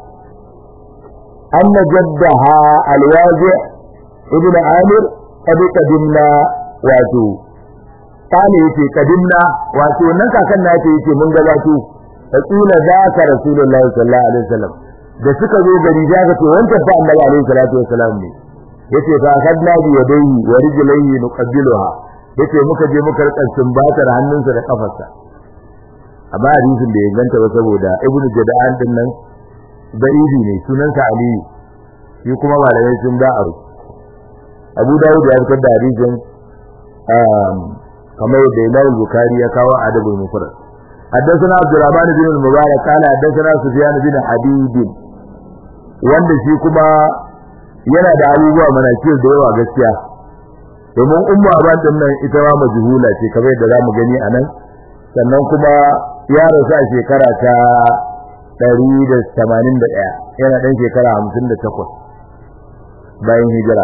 anna jaddaha alwazi ibn amir qad qadimna wato kane yace kadimna wato nan kakan na yace yace mun gabato fakila zaka rasulullahi sallallahu alaihi wasallam da suka zo gari za ka ce wanda fa annabi alaihi salatu wasallam ne yace fa kadna bi yadayhi wa rijlayhi nuqabbiluha yace muka je muka rika sumbatar hannunsa da kafarsa amma hadisin da ya ganta ba saboda ibnu jada'an din nan da'ibi ne sunansa aliyu shi kuma malamai sun da aro abu dawud ya fitar da hadisin kamar da Imam Bukhari ya kawo adabul mufrad حدثنا عبد الرحمن بن المبارك قال حدثنا سفيان بن حبيب wanda shi kuma yana da abubuwa manakir da yawa gaskiya domin ummu aban din nan ita ma majhula ce kamar yadda zamu gani anan sannan kuma ya rasu a shekara ta 181 yana dan shekara 58 bayan hijira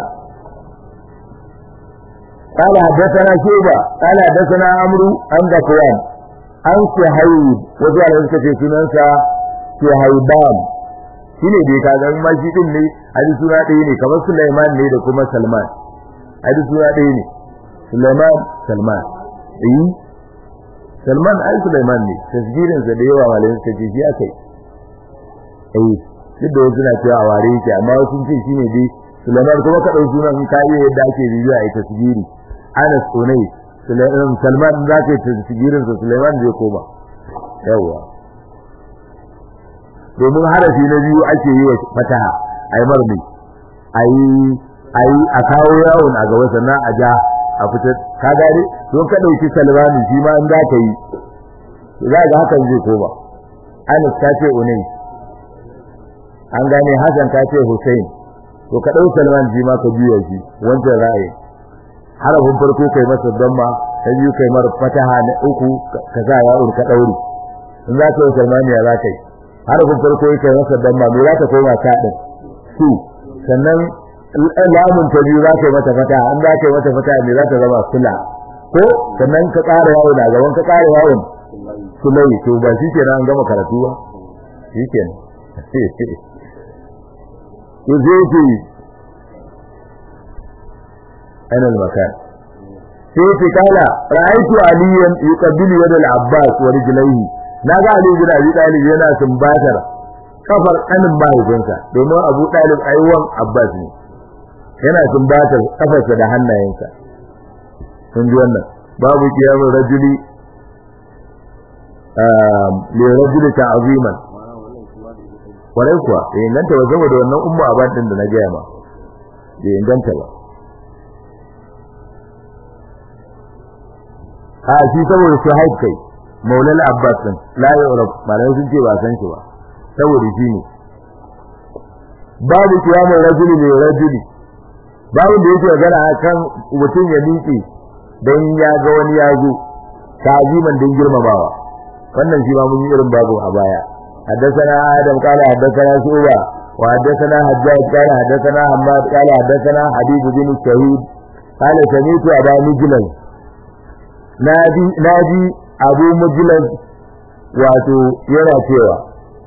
قال حدثنا شيبة قال حدثنا عمرو عن ذكوان عن سهيب وجعل ذلك في سننسا سهيبان shine dai kaga ma shi din ne hadi suna ɗaya ne kamar Sulaiman ne da kuma Salman hadi suna ɗaya ne Sulaiman Salman eh Salman ai Sulaiman ne tasgirin sa da yawa malamin suka ce shi akai eh duk da wasu na cewa ware yake amma sun ce shine dai Sulaiman kuma ka dauki sunan ka yi yadda ake bibiya ai tasgiri Anas Unai Salman za ka yi tasgirin sa Sulaiman zai koma yawa domin harafi na biyu ake yi wa fataha ai marmi ai ai a kawo yawon a gaba sannan a ja a fitar ka gane to ka dauki Salman shi ma in za ka yi za ga hakan zai koma Anas ta ce Unai an gane Hassan ta ce Hussein to ka dau Salman ji ma ka juya shi wancan ra'ayi harafin farko kai masa damma ta biyu kai mar fataha na uku ka sa ya ka dauri in za ka yi Salman ya za ka yi harafin farko kai masa damma me za ka koma ka din su sannan lamun ta biyu za ka yi mata fataha in za ka yi mata fataha me za ta zama sula ko sannan ka ƙara yawo da gaban ka ƙara yawon sulai to ba shi kenan an gama karatu ba shi kenan يزيتي أنا المكان سيتي قال رأيت عليا يقبل يد العباس ورجليه na ga Ali bin Abi Talib yana sumbatar kafar kanin mahaifinsa domin Abu Talib aiwan Abbas ne yana sumbatar kafarsa da hannayensa kun ji wannan babu kiyamun rajuli le rajuli ta'ziman kwarai kuwa bai inganta ba saboda wannan ummu abad din da na gaya ma bai inganta ba a shi saboda su haif kai maulal abbas din la yurab malai sun ce ba san shi ba saboda shi ne babu kiyamun rajuli le rajuli babu da yake magana akan mutum ya miƙe dan ya ga wani ya zo ta'ziman din girmamawa wannan shi ma mun yi irin babu a baya حدثنا آدم قال حدثنا شعبة وحدثنا حجاج قال حدثنا حماد قال حدثنا حبيب بن الشهيد قال سمعت أبا مجلس نادي نادي أبو مجلس wato yana cewa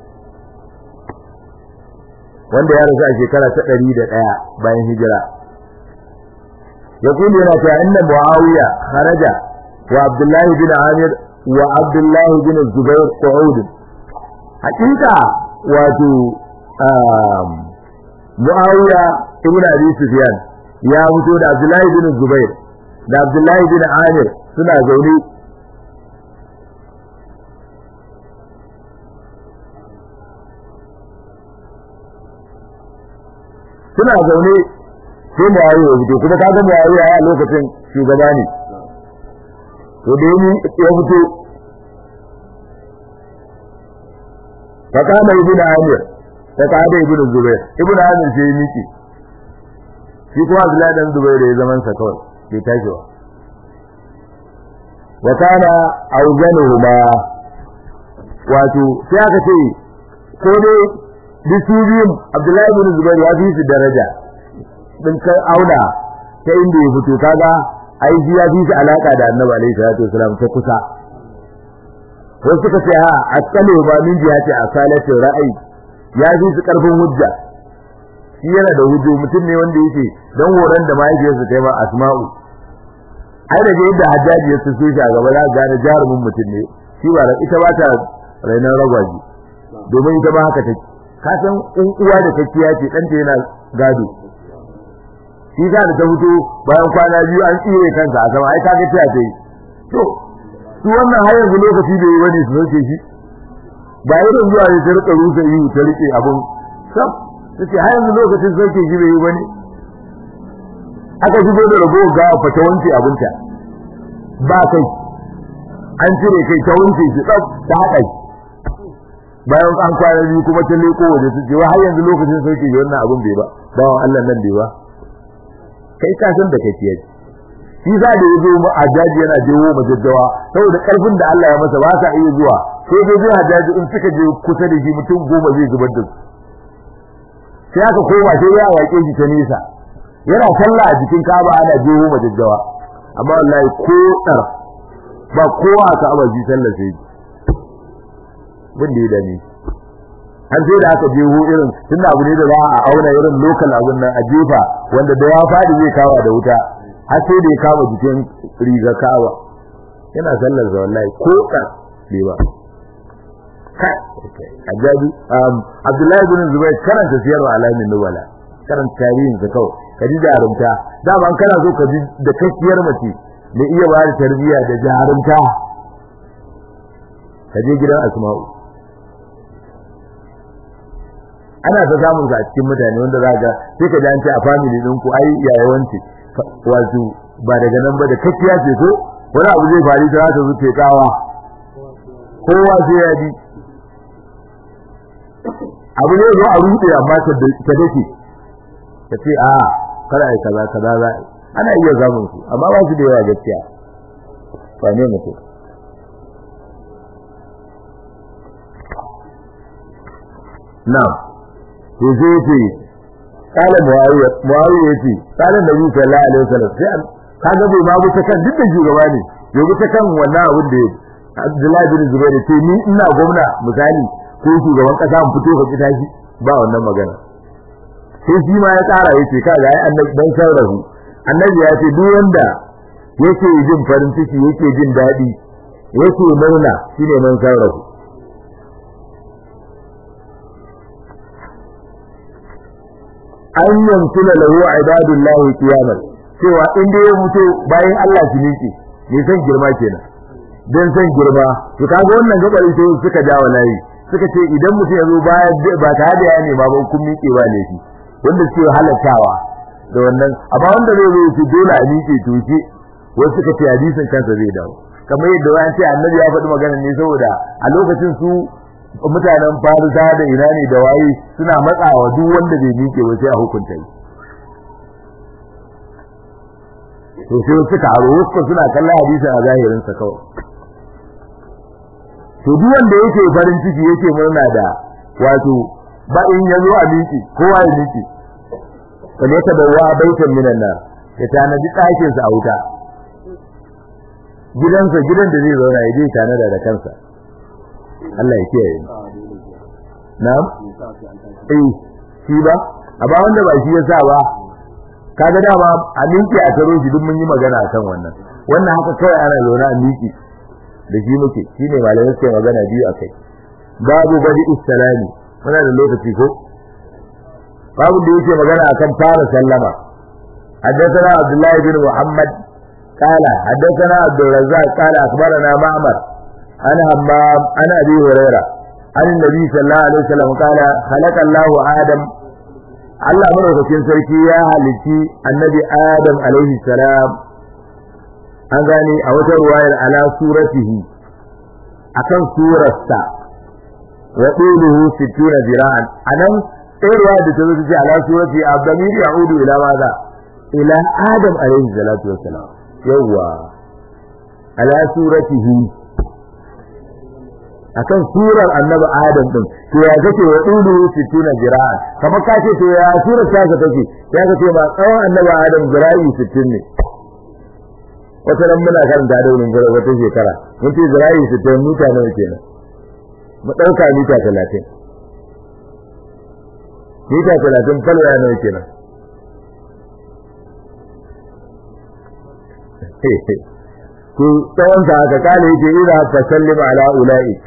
wanda ya rasu a shekara ta ɗari da ɗaya bayan hijira ya kuma yana cewa inda muawiya kharaja wa abdullahi bin amir wa abdullahi bin zubair qu'ud hakika wato muawiya ibn abi sufyan ya fito da abdullahi bin zubair da abdullahi bin amir suna zaune suna zaune sai muawiya ya fito kuma kaga muawiya a lokacin shugaba ne to da ya fito فقام ابن عامر فقعد ابن الزبير ابن عامر sai miki shi kuma Abdullahi dan Zubair ya zaman sa kawai bai tashi ba wa kana awzanuhuma wato sai aka ce ko dai bisu biyun Abdullahi ibn Zubair ya fi su daraja din kai auna ta inda ya fito kaga ai shi ya fi su alaka da Annabi alaihi salatu wasalam ta kusa wasu suka ce ha asali ba min jihati asalati ra'ayi ya fi su karfin hujja shi yana da hujjo mutum ne wanda yake dan horon da mahaifiyarsa ta yi ma asma'u ai da yadda hajjaji ya tsufe shi a gaba za gane jarumin mutum ne shi ba ita ba ta rainan ragwaji domin ita ba haka take ka san in uwa da kakkiya ce ɗanta yana gado shi za da ta fito bayan kwana biyu an tsire kansa a sama ai kaga ta ta yi to su wannan har yanzu lokaci bai yi wani su sauke shi ba irin zuwa ne ta rika rusa yi ta rike abun sab ta ce har yanzu lokacin sauke shi bai yi wani aka shigo da rago ga fata wanke abinta ba kai an cire kai ta wanke shi tsaf ta haɗa shi bayan an kwana biyu kuma ta leko waje su ce wa har yanzu lokacin sauke shi wannan abun bai ba bawan Allah nan bai ba kai ka san da kai ce shi za da yazo mu ajaji yana jewo majaddawa saboda karfin da Allah ya masa ba sa iya zuwa sai dai zai ajaji in suka je kusa da shi mutum goma zai zubar da su sai aka koma sai ya wake shi ta nesa yana sallah a jikin Ka'aba ana jewo majaddawa amma wallahi ko dar ba kowa ka aba ji sallah sai bin da ya dame har sai da aka jeho irin tunda abu ne da za a auna irin lokal abun nan a jefa wanda da ya fadi zai kawa da wuta har sai da ya kama jikin riga kawa yana sallar da wallahi ko ka bai ba kai ajabi um Abdullahi ibn Zubair karanta siyar wa alamin nubala karanta tarihin sa kawai kaji jarumta da ban kana so ka ji da kakkiyar mace da iya ba da tarbiyya da jarumta kaje gidan Asma'u ana ta samun sa a cikin mutane wanda za ga sai ka ji an ce a family ɗinku ai yayawanci wato ba daga nan ba da kakkiya ce ko wani abu zai faru ta ta zuce kawa kowa sai ya ji abu ne zo a rude amma ta dace ta ce a kada ai kaza kaza za ana iya zamun su amma ba su da yawa gaskiya ba ne mutum na'am to sai ce kala muawiya muawiya yace kala nabi sallallahu alaihi wasallam sai kaga bai ma bu ta kan duk da shugaba ne ya bu ta kan wannan abin da Abdullahi bin Zubair ce ni ina gwamna misali ko shugaban kasa mu fito ka kita shi ba wannan magana sai shi ma ya tsara yace kaga ai annabi dan sarrafu annabi ya ce duk wanda yake jin farin ciki yake jin dadi yake murna shine man sarrafu an yamsula lahu ibadullahi qiyaman cewa in dai ya mutu bayan Allah su miƙe ne san girma kenan dan san girma to kaga wannan gabar ita suka jawo layi suka ce idan mutum ya zo baya ba ta da ya ne ba ba kun miƙe ba laifi wanda suke halattawa da wannan amma wanda zai zo su dole a miƙe to shi wasu suka ce hadisin kansa zai dawo kamar yadda wani ce annabi ya faɗi magana ne saboda a lokacin su mutanen farisa da ina ne da waye suna matsawa duk wanda bai miƙe ba sai a hukunta shi to sai suka haro wasu suna kallon hadisin a zahirin sa kawai to duk wanda yake farin ciki yake murna da wato ba in ya zo a miƙe kowa ya miƙe kan ya tabawa baitan minan nar ya tanadi ɗakin sa a wuta gidansa gidan da zai zauna ya je tanada da kansa Allah ya kiyaye na'am eh shi ba amma wanda ba shi yasa ba kaga dama a minki a taro shi duk mun yi magana akan wannan wannan haka kawai ana zaune a miki da shi muke shine malamai suke magana biyu akai babu badi istalami muna da lokaci ko babu da yake magana akan fara sallama حدثنا عبد الله بن محمد قال حدثنا عبد الرزاق قال اخبرنا معمر عن همام عن ابي هريره عن النبي صلى الله عليه وسلم قال خلق الله ادم Allah madaukakin sarki ya halitti annabi Adam alaihi salam an gane a wata ruwayar ala suratihi akan surarsa wa quluhu 60 zira'an anan sai ruwaya da ta zo ce ala surati abdamir ya'udu ila maza ila Adam alaihi salatu wassalam yawa ala suratihi akan surar annabi adam din to ya kace wa dulu 60 jira'a kamar ka ce to ya surar ta ka take ya kace ba tsawon annabi adam jira'i 60 ne wata ran muna karanta da wurin gara wata shekara mun ce jira'i 60 mita nawa kenan mu dauka mita 30 mita 30 falwa nawa kenan to tsawon sa haka kale yake ina fa sallima ala ulaik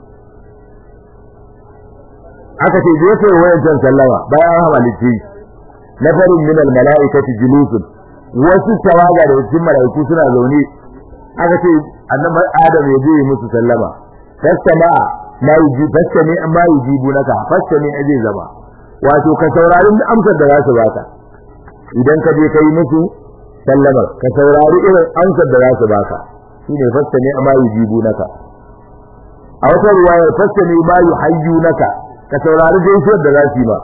aka ce je kai wayan sallama bayan hamalci na farin min al malaikati julusun wasu tawaga da cikin malaiku suna zaune aka ce annabi adam ya je musu sallama fastama ma yuji fastami amma yujibu naka fastami aje zama wato ka saurari amsar da za su baka idan ka je kai musu sallamar ka saurari irin amsar da za su baka shine fastami amma yujibu naka a wata ruwayar fastami ma yuhayyu naka ka saurari gaisuwar da za su yi ba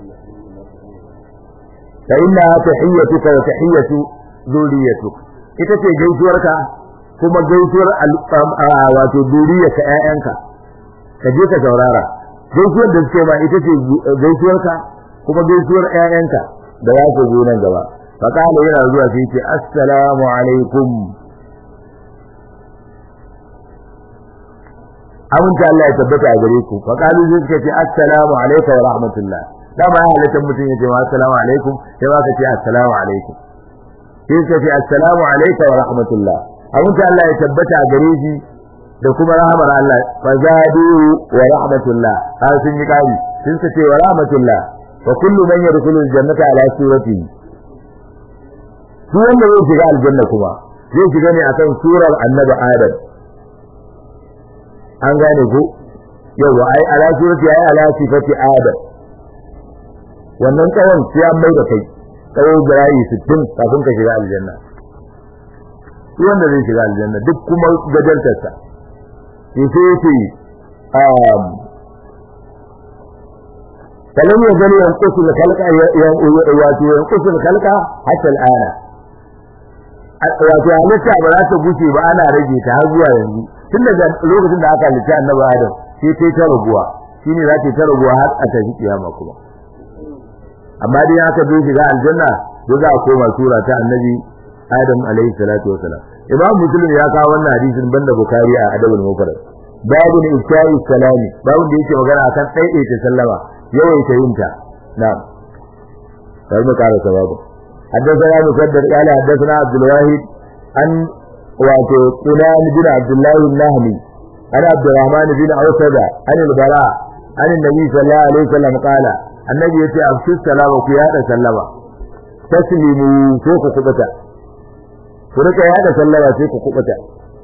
fa inna tahiyyatuka wa tahiyyatu zuriyatuk ita ce gaisuwarka kuma gaisuwar wato zuriyarka ƴaƴanka ka je ka saurara gaisuwar da suke ma ita ce gaisuwarka kuma gaisuwar ƴaƴanka da za su zo nan gaba fa kana yana zuwa sai ce assalamu alaikum aminta Allah ya tabbata a gare ku fa kalu zai ce assalamu alaikum wa rahmatullah da ba halatta mutum ya ce wa assalamu alaikum sai ba ka ce assalamu alaikum sai ka ce assalamu alaikum wa rahmatullah aminta Allah ya tabbata a gare shi da kuma rahmar Allah fa zadu wa rahmatullah har sun yi kari sun ka ce wa rahmatullah fa kullu man yadkhulu aljannata ala surati duk wanda zai shiga aljanna kuma zai shiga ne akan surar annabi Adam an gane ko yawa ai ala surati ai ala sifati adam wannan tsawon sai an mai da kai tsawo jira'i 60 kafin ka shiga aljanna shi wanda zai shiga aljanna duk kuma gajartarsa sai sai yace um فلم يزل ينقص الخلق ينقص الخلق حتى الآن wato halitta ba za ta guce ba ana rage ta har zuwa yanzu tun daga lokacin da aka halitta annabi Adam sai ta ta raguwa shine za ta ta raguwa har a tafi kiyama kuma amma dai aka zo shiga aljanna to za a koma sura ta annabi Adam alaihi salatu wasalam Imam Muslim ya kawo wannan hadisin banda Bukhari a Adabul Mufrad babu ne isha'i salami babu da yake magana akan ɗaiɗaita sallama yawaita yinta na'am sai mu ƙara sababu حدثنا مسدد قال حدثنا عبد الواحد عن واتو قنان بن عبد الله النهمي عن عبد الرحمن بن عوسد عن البراء عن النبي صلى الله عليه وسلم قال annabi yace afshu salama ku yada sallama taslimu ko ku kubuta ku rika yada sallama sai ku kubuta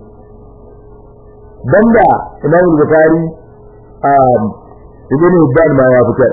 banda Imam Bukhari um Ibn Hibban ma ya fitar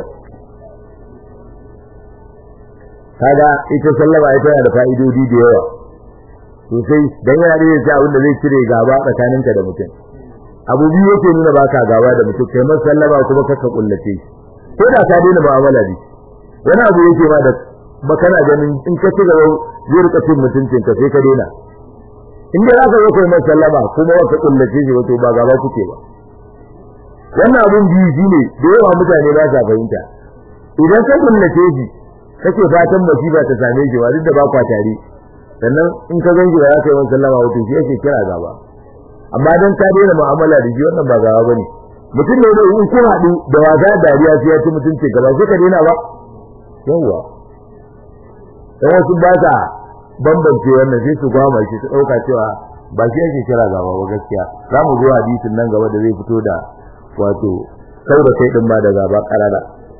kaga ita sallama ita yana da fa'idodi da yawa sosai dan yana da yake abin da zai cire gaba tsakaninka da mutum abu biyu yake nuna baka gaba da mutum kai masa sallama kuma kaka kullace shi ko da ka daina mu'amala da shi wani abu yake ba da ba kana ganin in ka ci gaba zai rika cin mutuncin ka sai ka daina in dai zaka zo kai masa sallama kuma baka kullace shi wato ba gaba kuke ba wannan abun biyu shine da yawa mutane ba sa fahimta idan ka kullace shi kake fatan musiba ta same shi ba duk da ba kwa tare sannan in ka ganji ba za ka yi masa sallama wato shi yake kira gaba amma dan ka daina mu'amala da shi wannan ba gaba bane mutum ne in kun haɗu da wasa dariya sai ya ci mutunci gaba sai ka daina ba yawwa dan wasu ba sa bambance wannan sai su gwama shi su ɗauka cewa ba shi yake kira gaba ba gaskiya za mu zo hadisin nan gaba da zai fito da wato sau da kai din ma da gaba karara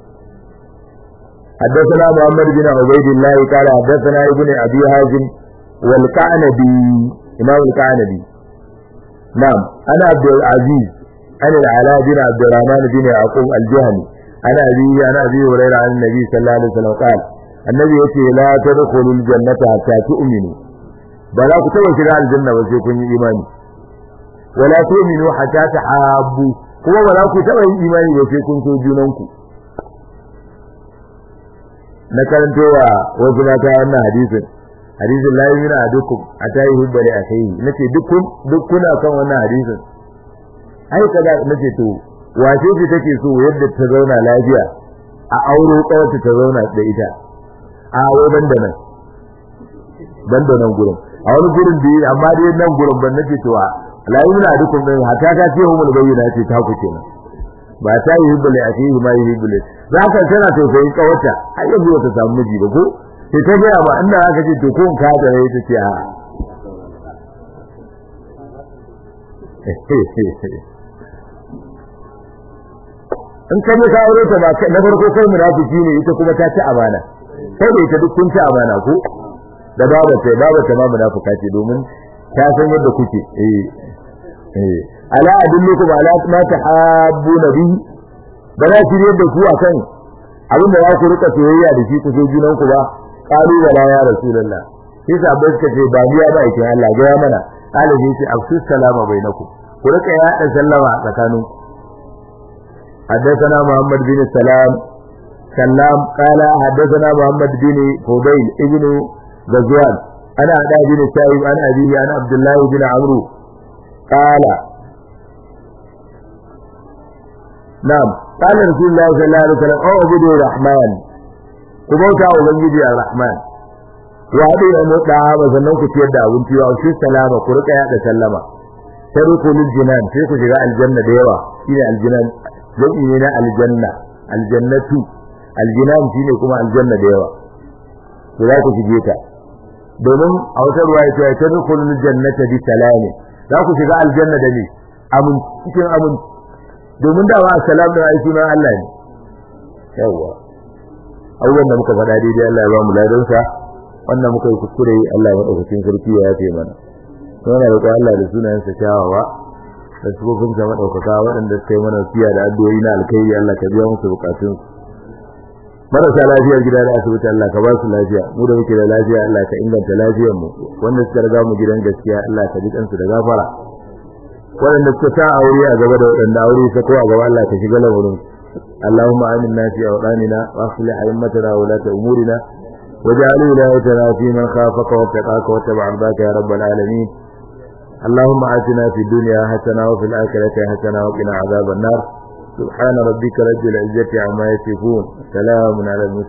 حدثنا محمد بن عبيد الله قال حدثنا ابن ابي هازم والكعنبي امام الكعنبي نعم انا عبد العزيز انا العلاء بن عبد الرحمن بن يعقوب الجهني انا ابي انا ابي هريره عن النبي صلى الله عليه وسلم قال النبي يقول لا تدخلوا الجنه حتى تؤمنوا بلا كتب shiga aljanna ba sai kun yi imani wala tu'minu hatta tahabbu kuma ba za ku taba yin imani ba sai kun so junanku na karantowa wasu mata wannan hadisin hadisin la yumina adukum atayi hubbali akhihi nace duk kun duk kuna kan wannan hadisin ai kaza nace to wace ce take so yadda ta zauna lafiya a auro kawata ta zauna da ita a wai banda nan banda nan gurin a wani gurin da amma dai nan gurin ban nace to la yumina adukum din hatta ta ce humul bayyana ce ta ku kenan ba ta yi hibbali akhihi ma yi hibbali za ka tana tausayin kawata har yanzu ba ta samu miji ba ko sai ta gaya ba inda aka ce to ko ka da rai ta ce a in ka ji ka aure ta ba na farko kai munafiki ne ita kuma ta ci amana sai da ita duk kun ci amana ko da baba ta baba ta ma munafika ce domin ta san yadda kuke eh eh ala adullukum ala ma tahabbuna bihi ba za ki yadda ku akan abin da za ku rika soyayya da shi ku so junan ku ba qalu wala ya rasulullah sai sahabbai suka ce ba biya ba yake Allah ga ya mana qala ji ce afsus salama bainakum ku rika yada sallama a tsakaninku حدثنا محمد بن سلام سلام قال حدثنا محمد بن فضيل ابن غزوان انا عدا بن سائب انا ابي انا عبد الله بن عمرو قال نعم قال رسول الله صلى الله عليه وسلم اعبدوا الرحمن كبوتا ubangiji الرحمن wa hadu ya mutsa ba sannan ku ciyar da abinci wa shi salama ku rika yada sallama tadkhulul jinan sai ku shiga aljanna da yawa shine aljinan jami'i ne na aljanna aljannatu aljinan shine kuma aljanna da yawa to za ku shige ta domin a wata ruwaya ta tadkhulul jannata bi salami za ku shiga aljanna da ne amin cikin amin domin dawa assalam da ai sunan Allah ne yawa abubuwan da muka faɗa daidai Allah ya ba mu ladansa wannan muka yi kuskure Allah ya madaukakin sarki ya yafe mana yana da Allah da sunayensa kyawawa da sufofin sa madaukaka waɗanda suka yi mana fiya da addu'o'i na alkhairi Allah ka biya musu bukatun marasa lafiyar gida da asibiti Allah ka ba su lafiya mu da muke da lafiya Allah ka inganta lafiyar mu wanda suka riga mu gidan gaskiya Allah ka ji kansu da gafara waɗanda suka sa aure a gaba da waɗanda aure sa ko a gaba Allah ka shiga lamarin اللهم آمنا في أوطاننا وأصلح أئمتنا وولاة أمورنا واجعل ولايتنا في من خافك واتقاك واتبع رضاك يا رب العالمين اللهم آتنا في الدنيا حسنة وفي الآخرة حسنة وقنا عذاب النار سبحان ربك رب العزة عما يصفون سلام على المسلمين